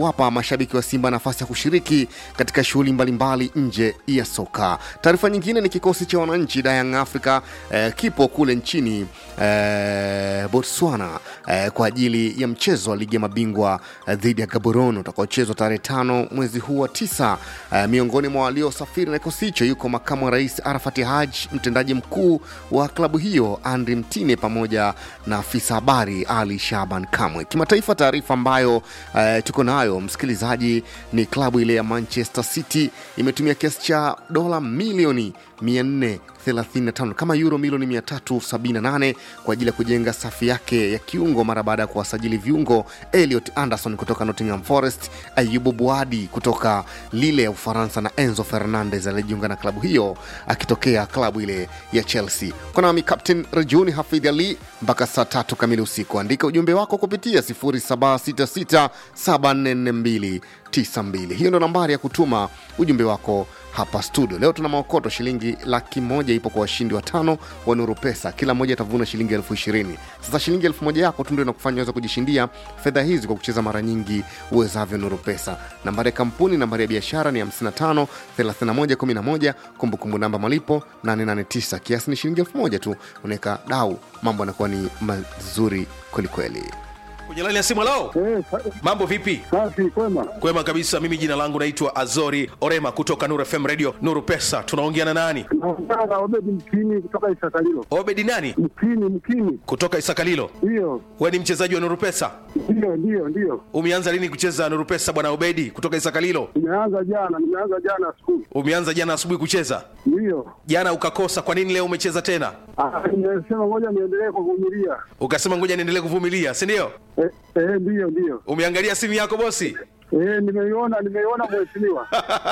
kuwapa mashabiki wa Simba nafasi ya kushiriki katika shughuli mbalimbali nje ya soka. Taarifa nyingine ni kikosi cha wananchi da Young Africa eh, kipo kule nchini eh, Botswana eh, kwa ajili ya mchezo wa ligi ya mabingwa eh, dhidi ya Gaborone utakaochezwa tarehe tano mwezi huu wa tisa. Eh, miongoni mwa waliosafiri na kikosi hicho yuko makamu wa rais Arafat Haj, mtendaji mkuu wa klabu hiyo Andri Mtine pamoja na afisa habari Ali Shaban Kamwe. Kimataifa, taarifa ambayo eh, tuko nayo msikilizaji ni klabu ile ya Manchester City imetumia kiasi cha dola milioni 435 kama euro milioni 378 kwa ajili ya kujenga safu yake ya kiungo mara baada ya kuwasajili viungo Elliot Anderson kutoka Nottingham Forest, Ayubu Buadi kutoka Lille ya Ufaransa na Enzo Fernandez aliyejiunga na klabu hiyo akitokea klabu ile ya Chelsea. Kwa nami Captain Rajuni Hafidh Ali mpaka saa tatu kamili usiku. Andika ujumbe wako kupitia 0766744292. Hiyo ndo nambari ya kutuma ujumbe wako hapa studio. Leo tuna maokoto shilingi laki moja ipo kwa washindi watano wa Nuru Pesa, kila mmoja atavuna shilingi elfu ishirini. Sasa shilingi elfu moja yako tu ndio inakufanya uweze kujishindia fedha hizi kwa kucheza mara nyingi uwezavyo Nuru Pesa. Nambari ya kampuni, nambari ya biashara ni 55 31 11, kumbukumbu namba malipo 889, kiasi ni shilingi elfu moja tu. Unaweka dau, mambo yanakuwa ni mazuri kwelikweli. kwenye laini ya simu lao Eh, sa- mambo vipi safi kwema. kwema kabisa mimi jina langu naitwa azori orema kutoka nuru fm radio nuru pesa tunaongea na nani Naongea na Obedi Mkini kutoka Isakalilo. obedi nani Mkini, Mkini, kutoka isakalilo ndiyo we ni mchezaji wa nuru pesa ndiyo ndiyo ndiyo. umeanza lini kucheza nuru pesa bwana obedi kutoka isakalilo Nimeanza jana, nimeanza jana skulu, umeanza jana asubuhi kucheza ndiyo. jana ukakosa kwa nini leo umecheza tena Ah, Nimesema ngoja niendelee kuvumilia. ukasema ngoja niendelee kuvumilia si ndio Eh, eh, ndiyo ndiyo. umeangalia simu yako bosi Eh, nimeiona nimeiona mheshimiwa.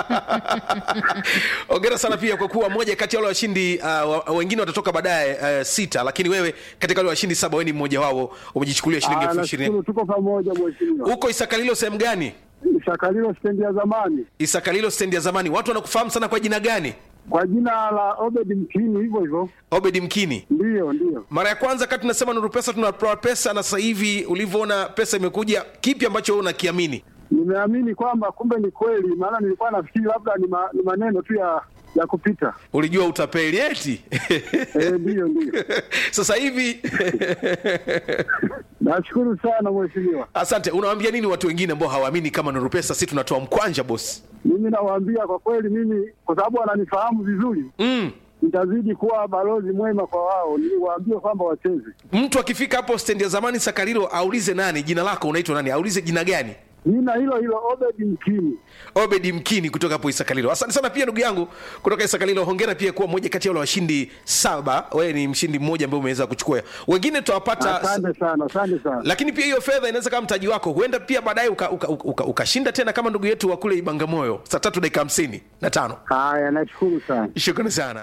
ongera sana pia kwa kuwa moja kati ya wale washindi uh, wa- wengine watatoka baadaye uh, sita lakini wewe katika wale washindi saba wewe ni mmoja wao umejichukulia shilingi Ah, elfu ishirini nashukuru tuko pamoja mheshimiwa. huko isakalilo sehemu gani Isakalilo stendi ya zamani isakalilo stendi ya zamani watu wanakufahamu sana kwa jina gani kwa jina la Obedi Mkini, hivyo hivyo. obedi mkini Ndiyo ndiyo. mara ya kwanza kati tunasema nuru pesa tunatoa pesa na sasa hivi ulivyoona pesa imekuja kipi ambacho wewe unakiamini Nimeamini kwamba kumbe ni kweli, maana nilikuwa nafikiri labda ni, ma, ni maneno tu ya ya kupita. ulijua utapeli eti Eh, ndiyo ndiyo. sasa hivi Nashukuru sana mheshimiwa. asante unawaambia nini watu wengine ambao hawaamini kama nuru pesa si tunatoa mkwanja bosi Mimi nawaambia kwa kweli, mimi kwa sababu wananifahamu vizuri, mm. nitazidi kuwa balozi mwema kwa wao, niwaambie kwamba wacheze. mtu akifika hapo stendi ya zamani sakarilo aulize nani jina lako unaitwa nani aulize jina gani Jina hilo hilo Obedi Mkini. obedi mkini kutoka hapo isakalilo asante sana pia ndugu yangu kutoka isakalilo hongera pia kuwa moja kati ya wale washindi saba wewe ni mshindi mmoja ambaye umeweza kuchukua wengine tutawapata Asante sana, asante sana. lakini pia hiyo fedha inaweza kama mtaji wako huenda pia baadaye ukashinda uka, uka, uka, ukashinda tena kama ndugu yetu wa kule ibangamoyo saa tatu dakika hamsini na tano Haya, nashukuru sana. shukrani sana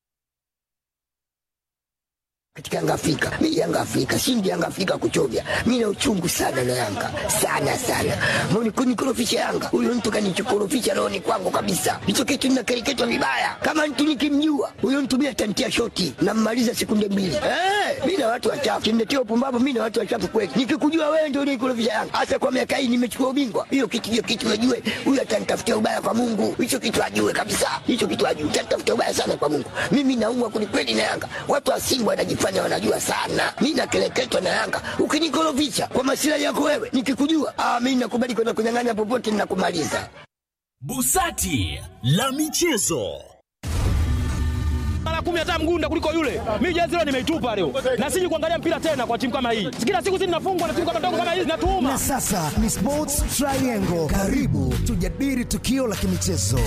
katika Yanga Afrika. Mimi Yanga Afrika, shindi Yanga Afrika kuchovya. Mimi na uchungu sana na Yanga. Sana sana. Mbona kunikorofisha Yanga? Huyo mtu kanichokorofisha rohoni kwangu kabisa. Hicho kitu ninakereketwa vibaya. Kama mtu nikimjua, huyo mtu mimi atantia shoti na mmaliza sekunde mbili. Eh, mimi na watu wachafu. Kimletea upumbavu mimi na watu wachafu kweli. Nikikujua wewe ndio unikorofisha Yanga. Hasa kwa miaka hii nimechukua ubingwa. Hiyo kitu hiyo kitu najue. Huyo atanitafutia ubaya kwa Mungu. Hicho kitu ajue kabisa. Hicho kitu ajue. Atanitafutia ubaya sana kwa Mungu. Mimi naumwa kwelikweli na Yanga. Watu wa Simba wanajifanya wanajua sana. Mimi nakeleketwa na Yanga. Ukinikorofisha kwa masilahi yako wewe, nikikujua, ah, mimi nakubali kwenda kunyang'anya popote ninakumaliza. Busati la michezo. mara kumi hata mgunda kuliko yule. Mimi jezi leo nimeitupa leo, na siji kuangalia mpira tena kwa timu kama hii. Kila siku sisi tunafungwa na timu kama ndogo kama hizi, natuuma Na sasa ni Sports Triangle. Karibu tujadili tukio la kimichezo.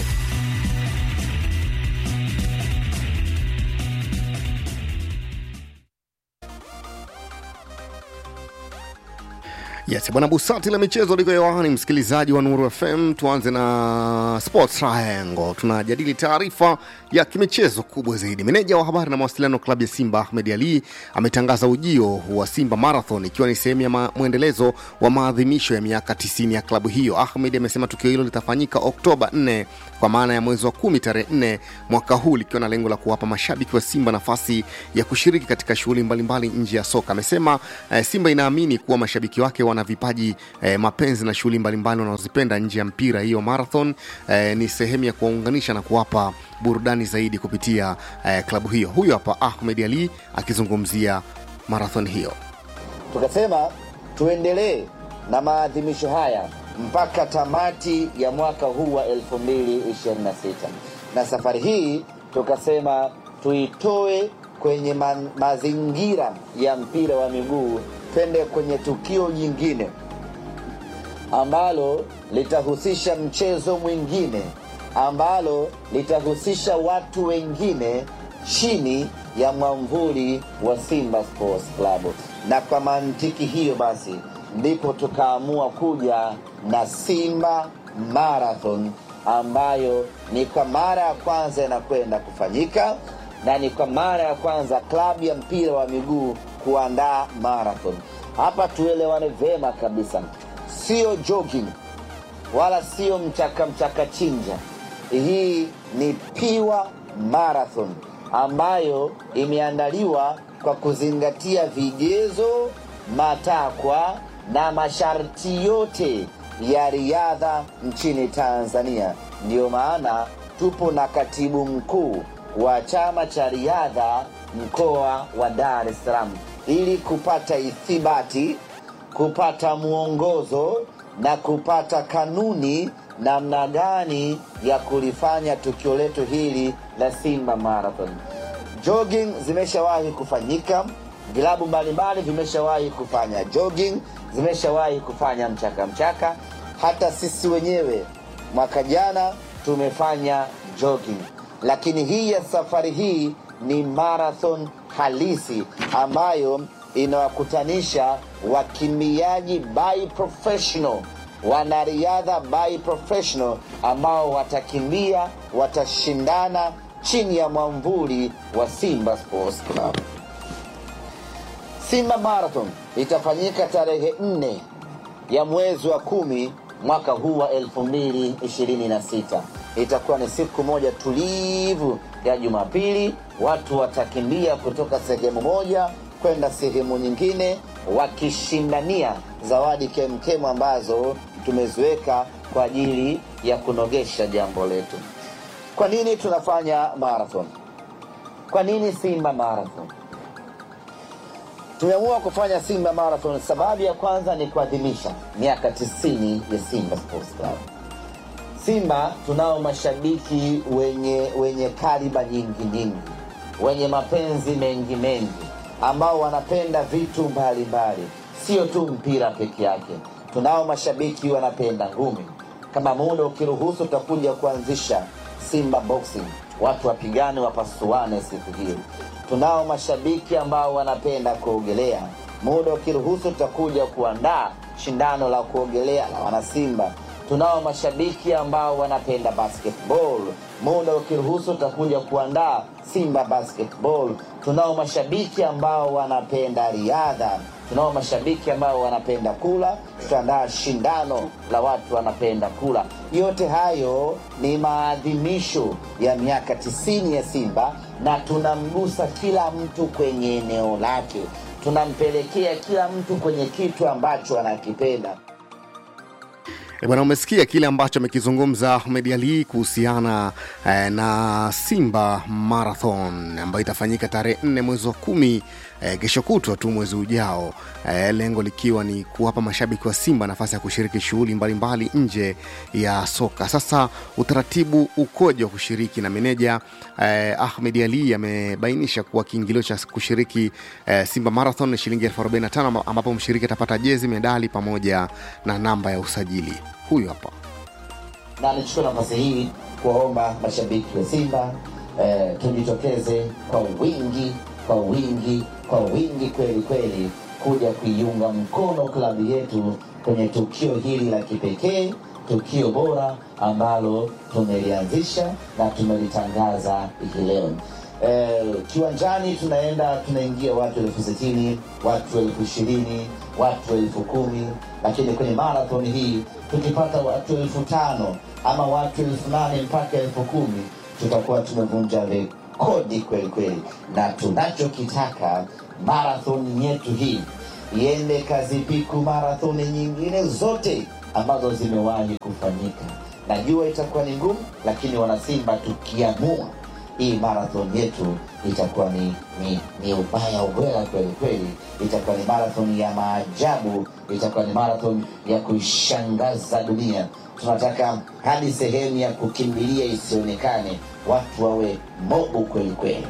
Yes, bwana Busati la michezo liko hewani, msikilizaji wa Nuru FM. Tuanze na Sports Triangle, tunajadili taarifa ya kimichezo kubwa zaidi. Meneja wa habari na mawasiliano klabu ya Simba Ahmed Ali ametangaza ujio wa Simba Marathon ikiwa ni sehemu ya ma- mwendelezo wa maadhimisho ya miaka 90 ya klabu hiyo. Ahmed amesema tukio hilo litafanyika Oktoba 4 kwa maana ya mwezi wa kumi tarehe 4 mwaka huu, likiwa na lengo la kuwapa mashabiki wa Simba nafasi ya kushiriki katika shughuli mbalimbali nje ya soka. Amesema eh, Simba inaamini kuwa mashabiki wake wana na vipaji eh, mapenzi na shughuli mbalimbali wanazozipenda nje ya mpira. Hiyo marathon eh, ni sehemu ya kuwaunganisha na kuwapa burudani zaidi kupitia eh, klabu hiyo. Huyo hapa Ahmed Ali akizungumzia marathon hiyo. tukasema tuendelee na maadhimisho haya mpaka tamati ya mwaka huu wa 2026 na safari hii tukasema tuitoe kwenye ma mazingira ya mpira wa miguu twende kwenye tukio jingine ambalo litahusisha mchezo mwingine ambalo litahusisha watu wengine chini ya mwamvuli wa Simba Sports Club. Na kwa mantiki hiyo basi ndipo tukaamua kuja na Simba Marathon ambayo ni kwa mara ya kwanza inakwenda kufanyika na ni kwa mara ya kwanza klabu ya mpira wa miguu kuandaa marathon. Hapa tuelewane vema kabisa, sio jogging wala sio mchaka mchaka chinja. Hii ni piwa marathon ambayo imeandaliwa kwa kuzingatia vigezo, matakwa na masharti yote ya riadha nchini Tanzania. Ndiyo maana tupo na katibu mkuu wa chama cha riadha mkoa wa Dar es Salaam ili kupata ithibati, kupata mwongozo na kupata kanuni namna gani ya kulifanya tukio letu hili la Simba Marathon. Jogging zimeshawahi kufanyika, vilabu mbalimbali vimeshawahi kufanya jogging, zimeshawahi kufanya mchaka mchaka. Hata sisi wenyewe mwaka jana tumefanya jogging, lakini hii ya safari hii ni marathon halisi ambayo inawakutanisha wakimbiaji by professional wanariadha by professional ambao watakimbia watashindana chini ya mwamvuli wa Simba Sports Club. Simba Marathon itafanyika tarehe nne ya mwezi wa kumi mwaka huu wa 2026. Itakuwa ni siku moja tulivu ya Jumapili. Watu watakimbia kutoka sehemu moja kwenda sehemu nyingine wakishindania zawadi kemkemu ambazo tumeziweka kwa ajili ya kunogesha jambo letu. Kwa nini tunafanya marathon? Kwa nini Simba Marathon? Tumeamua kufanya Simba Marathon, sababu ya kwanza ni kuadhimisha miaka 90 ya Simba Sports Club. Simba tunao mashabiki wenye wenye kaliba nyingi nyingi, wenye mapenzi mengi mengi, ambao wanapenda vitu mbalimbali, sio tu mpira peke yake. Tunao mashabiki wanapenda ngumi. Kama muda ukiruhusu, tutakuja kuanzisha Simba Boxing, watu wapigane, wapasuane siku hiyo. Tunao mashabiki ambao wanapenda kuogelea. Muda ukiruhusu, tutakuja kuandaa shindano la kuogelea la wanasimba. Tunao mashabiki ambao wanapenda basketball. Muda ukiruhusu, tutakuja kuandaa Simba Basketball. Tunao mashabiki ambao wanapenda riadha. Tunao mashabiki ambao wanapenda kula. Tutaandaa shindano la watu wanapenda kula. Yote hayo ni maadhimisho ya miaka tisini ya Simba, na tunamgusa kila mtu kwenye eneo lake, tunampelekea kila mtu kwenye kitu ambacho anakipenda. E bwana, umesikia kile ambacho amekizungumza Ahmed Ali kuhusiana eh, na Simba Marathon ambayo itafanyika tarehe nne mwezi wa kumi eh, kesho kutwa tu mwezi ujao eh, lengo likiwa ni kuwapa mashabiki wa Simba nafasi ya kushiriki shughuli mbalimbali nje ya soka. Sasa utaratibu ukoje wa kushiriki? Na meneja eh, Ahmed Ali amebainisha kuwa kiingilio cha kushiriki eh, Simba Marathon ni shilingi elfu arobaini na tano ambapo mshiriki atapata jezi, medali pamoja na namba ya usajili. Huyu hapa na nichukue nafasi hii kuwaomba mashabiki wa Simba eh, tujitokeze kwa wingi kwa wingi kwa wingi kweli kweli kuja kuiunga mkono klabu yetu kwenye tukio hili la kipekee, tukio bora ambalo tumelianzisha na tumelitangaza hii leo. Eh, kiwanjani tunaenda tunaingia watu elfu sitini watu elfu ishirini watu elfu kumi lakini kwenye marathon hii tukipata watu elfu tano ama watu elfu nane mpaka elfu kumi tutakuwa tumevunja rekodi kweli kweli, na tunachokitaka marathon yetu hii iende kazipiku marathoni nyingine zote ambazo zimewahi kufanyika. Najua itakuwa ni ngumu, lakini wanasimba tukiamua hii marathon yetu itakuwa ni, ni, ni ubaya ubwela kweli kweli, itakuwa ni marathon ya maajabu, itakuwa ni marathon ya kuishangaza dunia. Tunataka hadi sehemu ya kukimbilia isionekane, watu wawe mobu kweli kweli.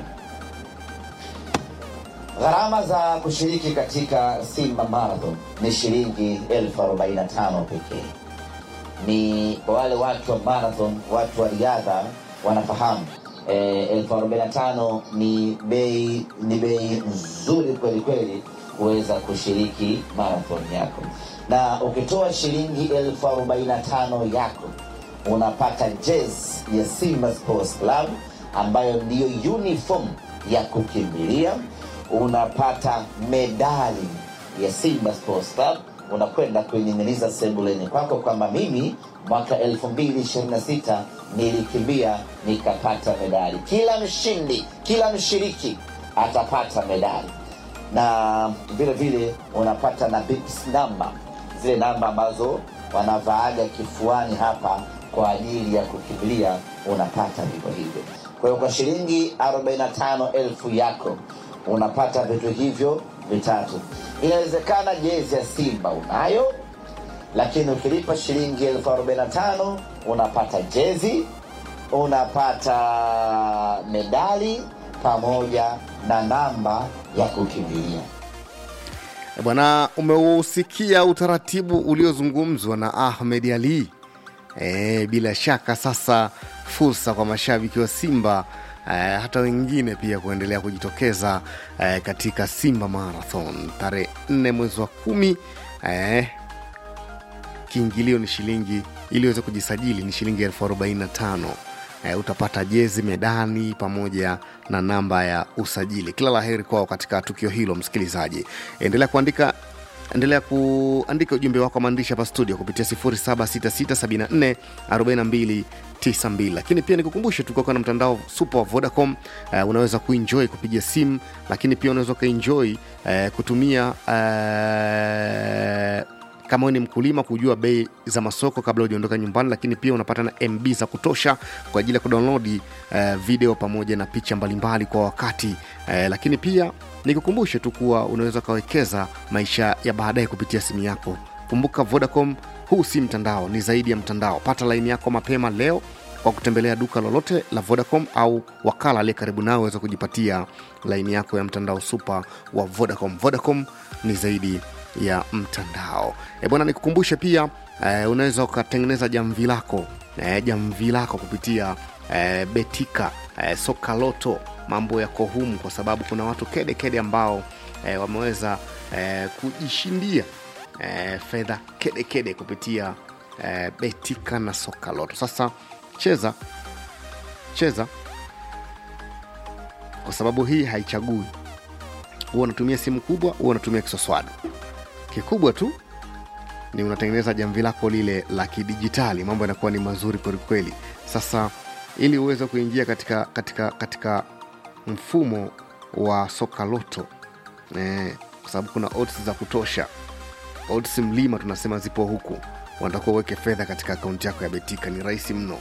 Gharama za kushiriki katika Simba Marathon ni shilingi elfu arobaini na tano pekee. Ni kwa wale watu wa marathon, watu wa riadha wanafahamu eh, elfu arobaini na tano ni bei ni bei nzuri kweli kweli kuweza kushiriki marathon yako, na ukitoa shilingi elfu arobaini na tano yako unapata jezi ya Simba Sports Club ambayo ndiyo uniform ya kukimbilia unapata medali ya Simba Sports Club, unakwenda kuining'iniza sebuleni kwako kwamba mimi mwaka 2026 nilikimbia nikapata medali. Kila mshindi, kila mshiriki atapata medali, na vile vile unapata na bips namba, zile namba ambazo wanavaaga kifuani hapa kwa ajili ya kukimbilia, unapata vivyo hivyo. Kwa hiyo kwa shilingi 45 elfu yako unapata vitu hivyo vitatu. Inawezekana jezi ya Simba unayo, lakini ukilipa shilingi elfu arobaini na tano unapata jezi, unapata medali pamoja na namba ya kukimbilia. E Bwana, umeusikia utaratibu uliozungumzwa na Ahmed Ali. E, bila shaka sasa fursa kwa mashabiki wa Simba e, hata wengine pia kuendelea kujitokeza e, katika Simba Marathon tarehe 4 mwezi wa kumi. E, kiingilio ni shilingi ili uweze kujisajili ni shilingi elfu arobaini na tano. E, utapata jezi, medani pamoja na namba ya usajili. Kila la heri kwao katika tukio hilo. Msikilizaji, endelea kuandika endelea kuandika ujumbe wako wa maandishi hapa studio kupitia 0766744292 lakini pia nikukumbushe tuko na mtandao super wa vodacom uh, unaweza kuenjoy kupiga simu lakini pia unaweza ukaenjoy uh, kutumia uh, kama wewe ni mkulima kujua bei za masoko kabla hujaondoka nyumbani lakini pia unapata na mb za kutosha kwa ajili ya kudownload uh, video pamoja na picha mbalimbali kwa wakati uh, lakini pia nikukumbushe tu kuwa unaweza ukawekeza maisha ya baadaye kupitia simu yako kumbuka vodacom huu si mtandao ni zaidi ya mtandao pata laini yako mapema leo kwa kutembelea duka lolote la vodacom au wakala aliye karibu nao waweza kujipatia laini yako ya mtandao supa wa vodacom vodacom ni zaidi ya mtandao e bwana nikukumbushe pia eh, unaweza ukatengeneza jamvi lako eh, jamvi lako kupitia eh, betika eh, soka loto mambo yako humu kwa sababu kuna watu kede kede ambao eh, wameweza eh, kujishindia eh, fedha kede kede kupitia eh, betika na soka loto sasa cheza cheza kwa sababu hii haichagui huwa unatumia simu kubwa huwa unatumia kiswaswadu kikubwa tu ni unatengeneza jamvi lako lile la kidijitali mambo yanakuwa ni mazuri kwelikweli sasa ili uweze kuingia katika katika katika mfumo wa soka loto eh, kwa sababu kuna odds za kutosha odds mlima tunasema zipo huku wanatakuwa uweke fedha katika akaunti yako ya betika ni rahisi mno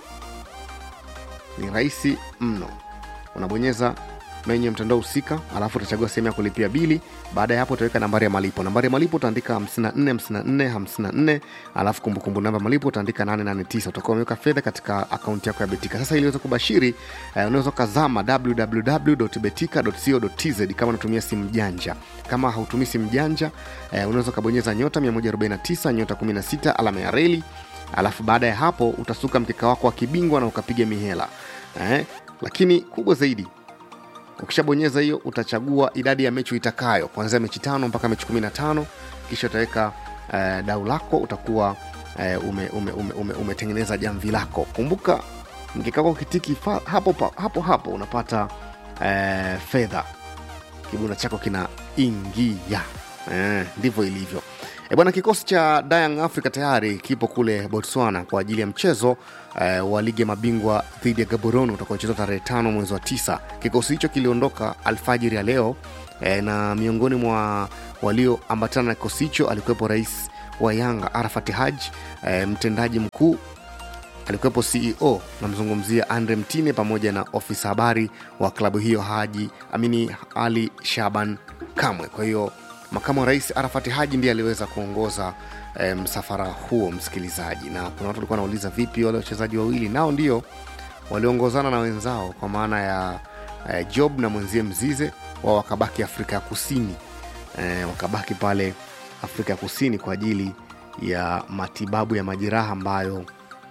ni rahisi mno unabonyeza menyu ya mtandao husika alafu utachagua sehemu ya kulipia bili baada ya hapo utaweka nambari ya malipo nambari ya malipo utaandika 545454 alafu kumbukumbu namba ya malipo utaandika 889 utakuwa umeweka fedha katika akaunti yako ya betika sasa ili uweze kubashiri eh, unaweza ukazama www.betika.co.tz kama unatumia simu janja kama hautumii simu janja eh, unaweza ukabonyeza nyota 149 nyota 16 alama ya reli alafu baada ya hapo utasuka mkeka wako wa kibingwa na ukapiga mihela eh, lakini kubwa zaidi ukishabonyeza hiyo utachagua idadi ya mechi itakayo kuanzia mechi tano mpaka mechi kumi na tano kisha utaweka uh, dau lako utakuwa uh, ume, ume, ume, ume, umetengeneza jamvi lako kumbuka mkikako kitiki fa, hapo, pa, hapo hapo unapata uh, fedha kibunda chako kinaingia eh, ndivyo ilivyo E bwana, kikosi cha Young Africa tayari kipo kule Botswana kwa ajili ya mchezo eh, wa ligi ya mabingwa dhidi ya Gaborone utakaochezwa tarehe tano mwezi wa tisa. Kikosi hicho kiliondoka alfajiri ya leo eh, na miongoni mwa walioambatana na kikosi hicho alikuwepo rais wa Yanga Arafat Haj, e, mtendaji mkuu alikuwepo CEO namzungumzia Andre Mtine pamoja na ofisa habari wa klabu hiyo Haji Amini Ali Shaban Kamwe. Kwa hiyo makamu wa rais Arafat Haji ndiye aliweza kuongoza e, msafara huo, msikilizaji. Na kuna watu walikuwa wanauliza vipi wale wachezaji wawili, nao ndio waliongozana na wenzao kwa maana ya e, Job na mwenzie Mzize, wao wakabaki Afrika ya Kusini e, wakabaki pale Afrika ya Kusini kwa ajili ya matibabu ya majeraha ambayo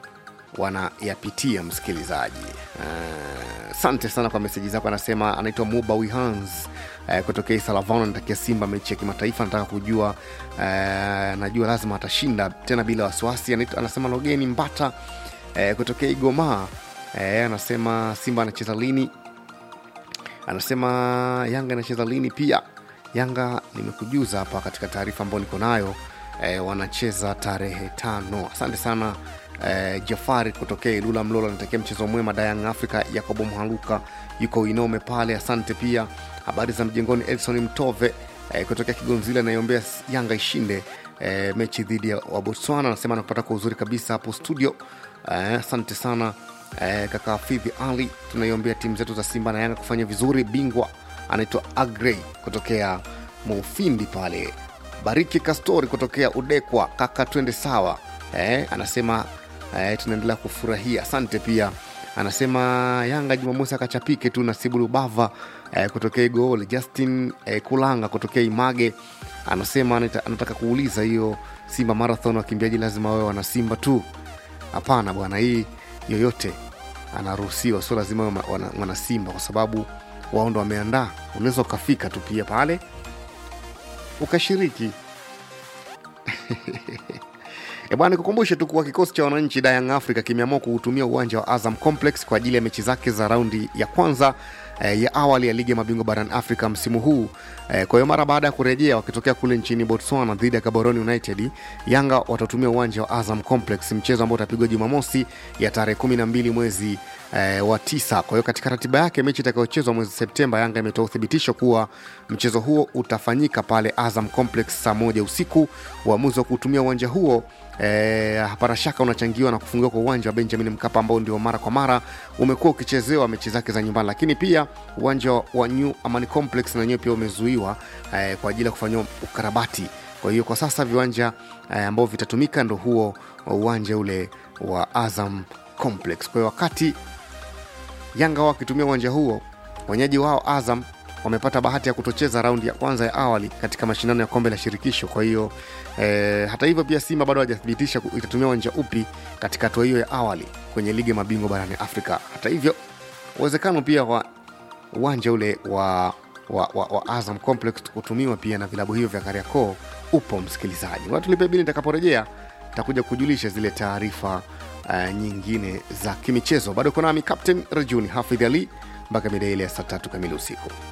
wanayapitia msikilizaji. Asante uh, sana kwa meseji zako. Anasema anaitwa Muba Wihans uh, kutokea Isalavano, anatakia Simba mechi ya kimataifa, anataka kujua uh, najua lazima atashinda tena bila wasiwasi. Anaitwa- Anasema Logeni Mbata uh, kutokea Igoma uh, anasema Simba anacheza lini? Anasema Yanga inacheza lini pia. Yanga nimekujuza hapa katika taarifa ambayo niko nayo e, wanacheza tarehe tano. Asante sana e, Jafari kutokea Ilula Mlola, natakia mchezo mwema. Dayang Africa Yakobo Mhaluka yuko Inome pale, asante pia. Habari za mjengoni, Edson Mtove e, kutokea Kigonzile anaiombea Yanga ishinde e, mechi dhidi ya wa Botswana. Anasema anakupata kwa uzuri kabisa hapo studio. Eh, asante sana eh, kaka Hafidhi Ali, tunaiombea timu zetu za Simba na Yanga kufanya vizuri. Bingwa anaitwa Agrey kutokea Mufindi pale. Bariki Kastori kutokea Udekwa, kaka twende sawa. Eh, anasema eh, tunaendelea kufurahia. Asante pia anasema Yanga Jumamosi akachapike tu. Nasibu Lubava eh, kutokea Igoole. Justin eh, Kulanga kutokea Image anasema anata- anataka kuuliza hiyo Simba Marathon wakimbiaji lazima wawe wana Simba tu? Hapana bwana, hii yoyote anaruhusiwa, sio lazima wawe ma- wana, wana Simba kwa sababu wao ndo wameandaa. Unaweza ukafika tu pia pale ukashiriki. E bwana, nikukumbushe tu kuwa kikosi cha wananchi da Young Africa kimeamua kuutumia uwanja wa Azam Complex kwa ajili ya mechi zake za raundi ya kwanza eh, ya awali ya ligi ya mabingwa barani Afrika msimu huu. Eh, kwa hiyo mara baada ya kurejea wakitokea kule nchini Botswana dhidi ya Gaborone United, Yanga watatumia uwanja wa Azam Complex, mchezo ambao utapigwa Jumamosi ya tarehe 12 mwezi eh, wa tisa. Kwa hiyo katika ratiba yake mechi itakayochezwa mwezi Septemba, Yanga imetoa uthibitisho kuwa mchezo huo utafanyika pale Azam Complex saa moja usiku. Uamuzi wa kutumia uwanja huo eh, hapana shaka unachangiwa na kufungiwa kwa uwanja wa Benjamin Mkapa ambao ndio mara kwa mara umekuwa ukichezewa mechi zake za nyumbani, lakini pia uwanja wa New Amani Complex na wenyewe pia umezuiwa eh, kwa ajili ya kufanyiwa ukarabati. Kwa hiyo kwa sasa viwanja eh, ambao vitatumika ndo huo uwanja ule wa Azam Complex. Kwa hiyo wakati Yanga wao wakitumia uwanja huo, wenyeji wao Azam wamepata bahati ya kutocheza raundi ya kwanza ya awali katika mashindano ya kombe la shirikisho. Kwa hiyo eh, hata hivyo pia Simba bado hajathibitisha ku- itatumia uwanja upi katika hatua hiyo ya awali kwenye ligi ya mabingwa barani Afrika. Hata hivyo uwezekano pia wa uwanja ule wa, wa, wa, wa Azam Complex kutumiwa pia na vilabu hivyo vya Kariakoo upo, msikilizaji. Watu lipe bili, nitakaporejea takuja kujulisha zile taarifa uh, nyingine za kimichezo. Bado uko nami Captain Rajuni Hafidh Ali mpaka mida ile ya saa tatu kamili usiku.